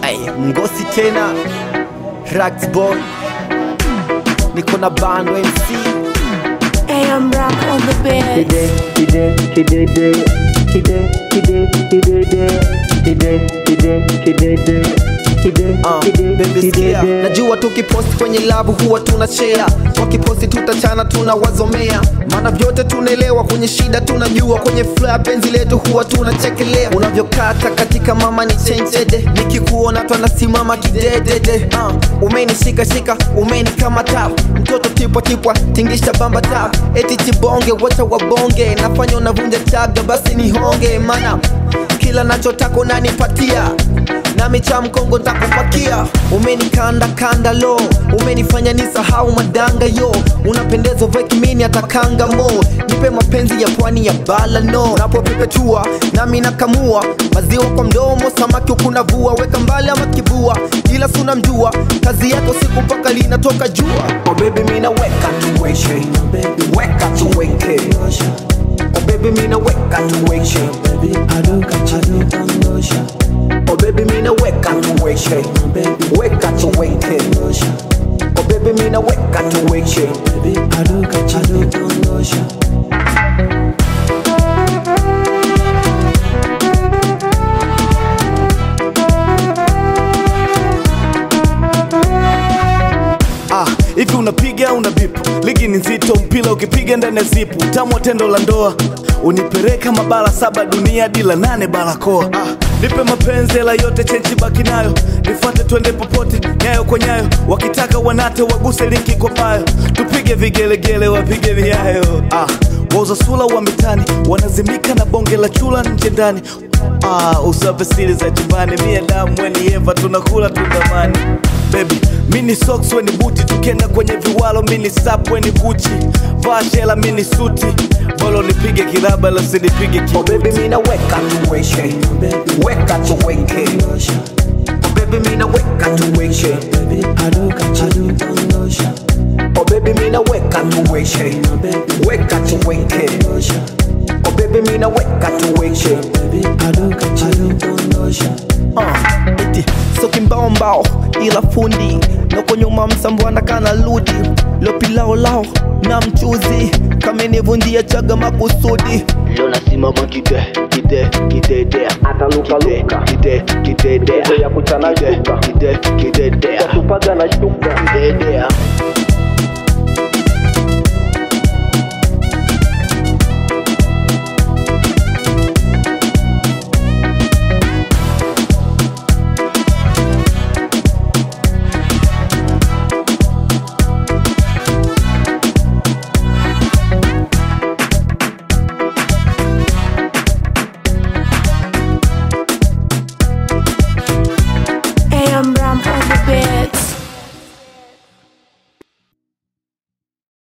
Ay, mgosi tena Ragsboy niko na bando MC AM Rap on the bed. Kide, kide, kidede, kide, kide, kidede, kide, kide, kidede, kide, Uh, kide, baby sikia, kidede. najua tukiposti kwenye labu huwa tuna share, wakiposti tutachana tunawazomea, maana vyote tunaelewa, kwenye shida tunajua, kwenye furaha penzi letu huwa tunachekelea. Unavyokata katika mama ni chenchede, nikikuona twanasimama kidedede. Uh, umenishika shika, umenikamata mtoto tipwa tipwa, tingisha bamba tap, eti chibonge, wacha wabonge, nafanya unavunja chaga, basi nihonge, maana kila nachotaka unanipatia nami cha mkongo ntakupakia umenikanda kanda lo umenifanya nisahau madanga yo unapendeza vekimini atakanga mo nipe mapenzi ya pwani ya bala no napopepetua nami nakamua maziwa kwa mdomo samaki ukunavua weka mbali ama kibua ila suna mjua kazi yako siku mpaka linatoka jua oh baby mina weka tuweke weka tuweke oh baby mina weka tuweke Oh baby mina weka tuweke Weka tuweke Oh baby mina weka tuweke Ah, hivi unapiga una bipu ligi ni nzito mpila ukipiga ndani ya zipu tamu wa tendo la ndoa unipeleka mabara saba dunia dila nane barakoa ah, nipe mapenzi hela yote chenchi baki nayo nifuate twende popote nyayo kwa nyayo wakitaka wanate waguse linki kwa bayo tupige vigelegele wapige viayo ah, wauza sula wa mitani wanazimika na bonge la chula nje ndani ah, usape siri za chumbani mie damu weni eva tunakula tundamani Baby, mini socks weni buti tukienda kwenye viwalo mini sap weni guchi vaa shela mini suti bolo nipige kiraba la sinipige Oh ki baby mina weka tuweke Weka tuweke Oh baby mina weka tuweke Oh baby mina weka tuweke Weka tuweke Oh baby mina weka tuweke uh, eti soki mbao mbao ila fundi noko nyuma msambwana kana ludi lopilaolao na mchuzi kamenivundia chaga makusudi Leo nasimama kide kide kidedea atalukaluka kide kidedea ya kuchana shuka kide kidedea tupaga na shuka kidedea AM Rap on the bed.